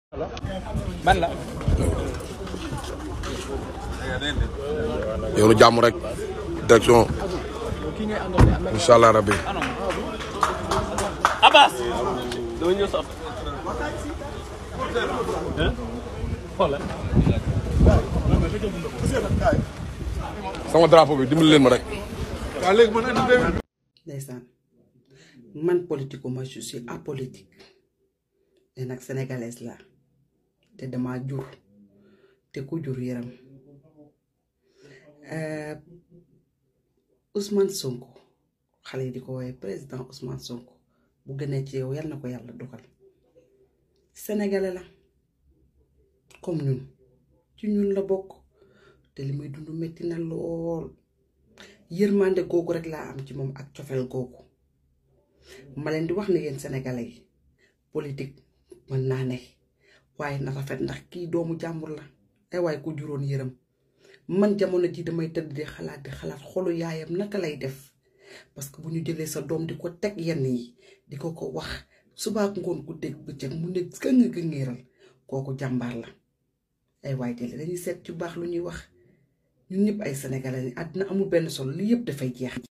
ban la. yoonu jàmm rek direction incha allah rabbi Abbas. dama ñëw sotti. xoolal. sama drapeau bi dimbali leen ma rek. ndeysaan man politiku ma je suis apolitique te nag sénégalaise la te dama jur te ku jur yaram Ousmane Sonko xale yi di ko woowee président Ousmane Sonko bu gënee ci yow yal na ko yàlla dogal sénégalais la comme ñun ci ñun la bokk te li muy dund metti na lool yërmande googu rek laa am ci moom ak cofeel googu ma leen di wax ne yéen sénégalais yi politique mën naa ne waaye na rafet ndax kii doomu jàmbur la ay waaye ku juróon yërëm man jamono ji damay tëdd di xalaat di xalaat xolu yaayam naka lay def parce que bu ñu jëlee sa doom di ko teg yenn yi di ko ko wax subaak ngoon ku dégg bëccëg mu ne gëng gëngeeral kooku jàmbaar la ay waay jële dañuy seet ci baax lu ñuy wax ñun ñëpp ay sénégalais lañ àddina amul benn solo li yëpp dafay jeex